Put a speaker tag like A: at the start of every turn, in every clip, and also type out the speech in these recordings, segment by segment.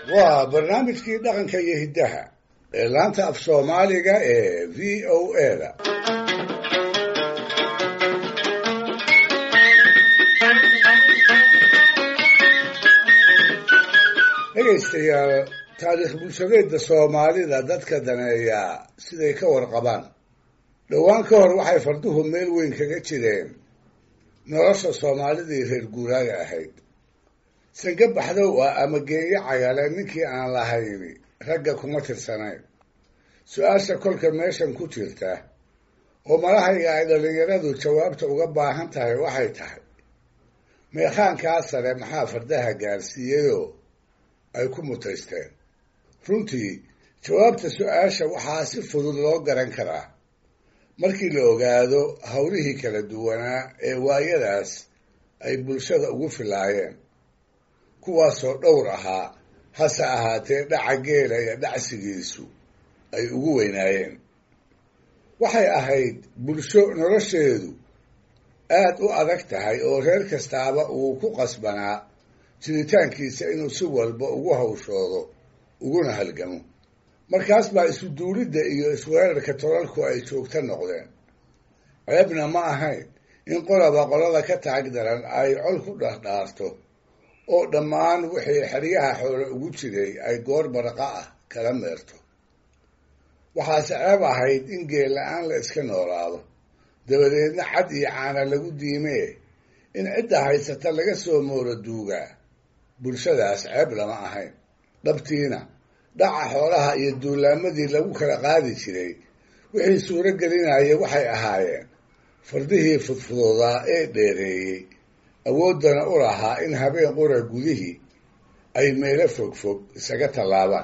A: waa barnaamijkii dhaqanka iyo hiddaha ee laanta af soomaaliga ee v o a da dhegaystayaal taariikh bulshadeedda soomaalida dadka daneeyaa siday ka warqabaan dhowaan ka hor waxay farduhu meel weyn kaga jireen nolosha soomaalidii reer guuraaga ahayd sange baxdow ah ama geeyo cagale ninkii aan lahayni ragga kuma tirsanayn su-aasha kolka meeshan ku jirta oo malahayga ay dhallinyaradu jawaabta uga baahan tahay waxay tahay meekhaankaa sare maxaa fardaha gaarsiiyeyoo ay ku mutaysteen runtii jawaabta su-aasha waxaa si fudud loo garan karaa markii la ogaado howlihii kala duwanaa ee waayadaas ay bulshada ugu filaayeen kuwaasoo dhowr ahaa hase ahaatee dhaca geela iyo dhacsigiisu ay ugu weynaayeen waxay ahayd bulsho nolosheedu aad u adag tahay oo reer kastaaba uu ku qasbanaa jiritaankiisa inuu si walba ugu hawshoodo uguna halgamo markaas baa isu duulidda iyo isweerarka tolalku ay joogto noqdeen ceebna ma ahayn in qolaba qolada ka taag daran ay col ku dhardhaarto oo dhammaan wixii xeryaha xoole ugu jiray ay goor barqa ah kala meerto waxaase ceeb ahayd in geel la-aan la iska noolaado dabadeedna cad iyo caana lagu diimee in cidda haysata laga soo mooro duugaa bulshadaas ceeb lama ahayn dhabtiina dhaca xoolaha iyo duulaamadii lagu kala qaadi jiray wixii suuro gelinaya waxay ahaayeen fardihii fudfudoodaa ee dheereeyey awooddana u lahaa in habeen qura gudihii ay meelo fogfog isaga tallaabaan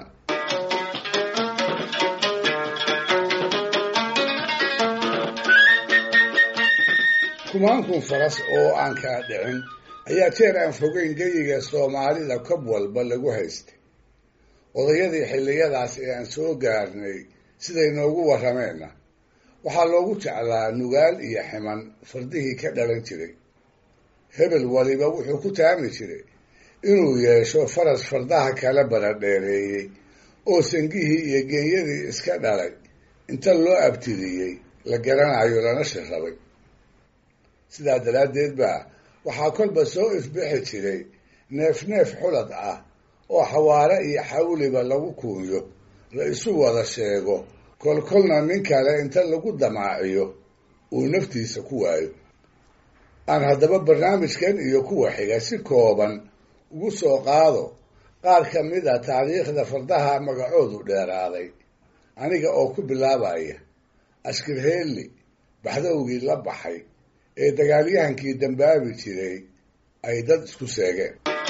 A: kumaankun faras oo aan kala dhicin ayaa jeer aan fogeyn geyiga soomaalida kob walba lagu haystay odayadii xilliyadaas ee aan soo gaarnay siday noogu warrameenna waxaa loogu jeclaa nugaal iyo ximan fardihii ka dhalan jiray hebel waliba wuxuu ku taami jiray inuu yeesho faras fardaha kala baradheereeyey oo sangihii iyo genyadii iska dhalay inta loo abtiriyey la garanayo lana shirrabay sidaa daraaddeed baa waxaa kolba soo ifbixi jiray neef neef xulad ah oo xawaare iyo xawliba lagu kuunyo la isu wada sheego kolkolna nin kale inta lagu damaaciyo uu naftiisa ku waayo aan haddaba barnaamijkan iyo kuwa xiga si kooban ugu soo qaado qaar ka mid a taariikhda fardaha magacoodu dheeraaday aniga oo ku bilaabaya ashkirheelli baxdowgii la baxay ee dagaalyahankii dambaabi jiray ay dad isku seegeen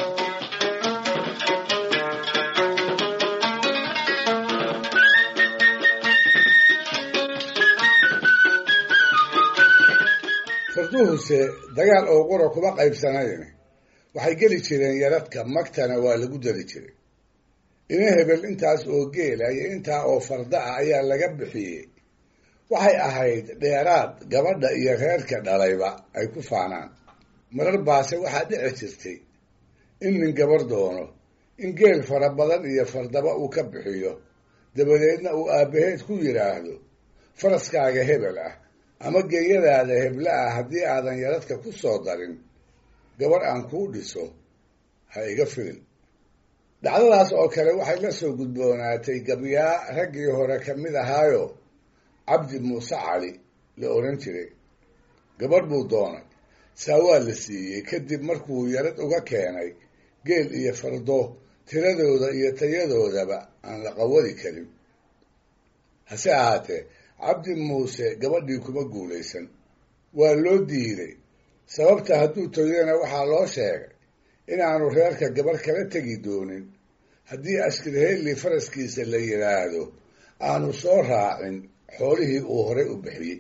A: farduhuse dagaal oo qura kuma qaybsanayn waxay geli jireen yaradka magtana waa lagu dari jiray ina hebel intaas oo geela iyo intaa oo farda ah ayaa laga bixiyey waxay ahayd dheeraad gabadha iyo reerka dhalayba ay ku faanaan marar baase waxaa dhici jirtay in nin gabar doono in geel fara badan iyo fardaba uu ka bixiyo dabadeedna uu aabbaheed ku yidhaahdo faraskaaga hebel ah ama geeyadaada hebla ah haddii aadan yaradka ku soo darin gabar aan kuu dhiso ha iga filin dhacdadaas oo kale waxay la soo gudboonaatay gabyaa raggii hore ka mid ahaayo cabdi muuse cali la odhan jiray gabadh buu doonay saa waa la siiyey kadib markuu yarad uga keenay geel iyo fardo tiradooda iyo tayadoodaba aan la qawadi karin hase ahaatee cabdi muuse gabadhii kuma guulaysan waa loo diiday sababta hadduu toyana waxaa loo sheegay inaanu reerka gabarh kala tegi doonin haddii ashkirheelli faraskiisa la yidhaahdo aanu soo raacin xoolihii uu horay u bixiyey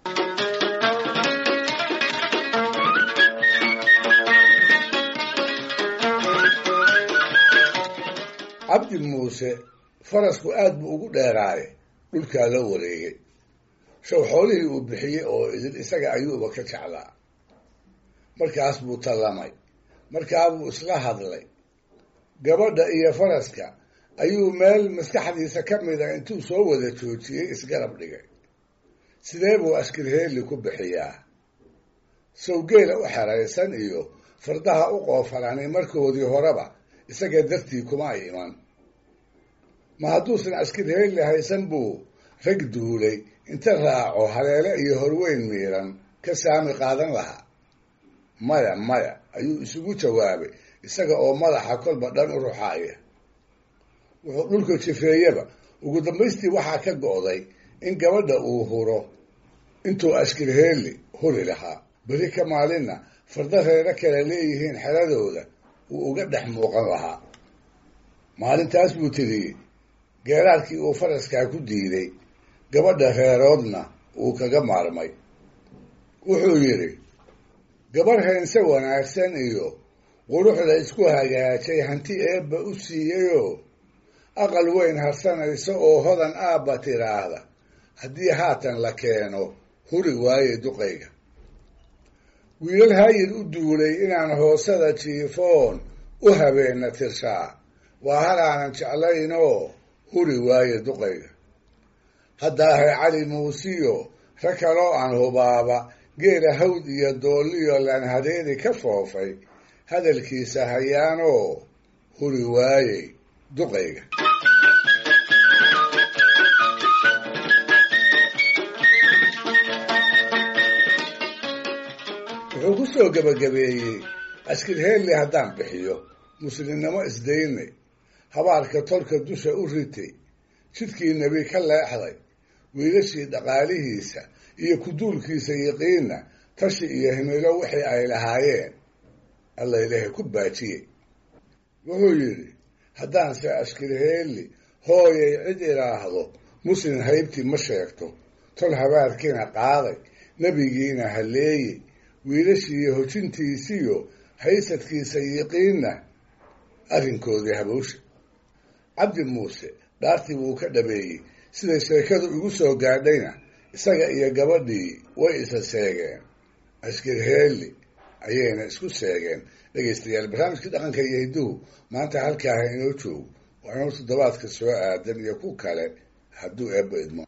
A: cabdi muuse farasku aad buu ugu dheeraaye dhulkaa la wareegay show xoolihii uu bixiyey oo idin isaga ayuuba ka jeclaa markaas buu tallamay markaabuu isla hadlay gabadha iyo faraska ayuu meel maskaxdiisa ka mida intuu soo wada joojiyey isgarab dhigay sidee buu askirheeli ku bixiyaa sawgeela u xeraysan iyo fardaha u qoofalanay markoodii horeba isaga dartii kuma ay iman ma hadduusan askirheeli haysan buu rag duulay inta raaco haleele iyo horweyn miiran ka saami qaadan lahaa maya maya ayuu isugu jawaabay isaga oo madaxa kolba dhan u ruxaaya wuxuu dhulka jifeeyaba ugu dambaystii waxaa ka go'day in gabadha uu huro intuu askirheeli huri lahaa beri ka maalinna farda reero kale leeyihiin xeradooda uu uga dhex muuqan lahaa maalintaas buu tiriyey geeraarkii uu faraskaa ku diiday gabadha reeroodna uu kaga maarmay wuxuu yidhi gabarh heense wanaagsan iyo quruxda isku hagaajay hanti eebba u siiyeyoo aqal weyn harsanaysa oo hodan aabba tiraahda haddii haatan la keeno huri waaye duqayga wiilal hayir u duulay inaan hoosada jiifoon u habeenna tirshaa waa halaanan jeclaynoo huri waaye duqayga haddaahay cali muusiyo rag kaloo aan hubaaba geela hawd iyo doolliyo laan hadeeri ka foofay hadalkiisa hayaanoo huri waayey duqayga wuxuu ku soo gebagabeeyey askirheelli haddaan bixiyo muslimnimo isdaynay habaarka tolka dusha u ritay jidkii nebi ka leexday wiilashii dhaqaalihiisa iyo kuduulkiisa yiqiinna tashi iyo himilo wixii ay lahaayeen alla ilaahay ku baajiyey wuxuu yidhi haddaanse askirheelli hooyay cid idhaahdo muslim haybtii ma sheegto tol habaarkiina qaaday nebigiina halleeyey wiilashiiyo hojintiisiyo haysadkiisa yiqiinna arrinkoodii habowsha cabdi muuse dhaartii wuu ka dhabeeyey siday sheekadu igu soo gaadhayna isaga iyo gabadhii way isa seegeen askirheelli ayayna isku seegeen dhegaystayaal barnaamijkii dhaqanka iyo hidduhu maanta halkaaha inoo joogo waa inuu toddobaadka soo aadan iyo ku kale hadduu eebba idmo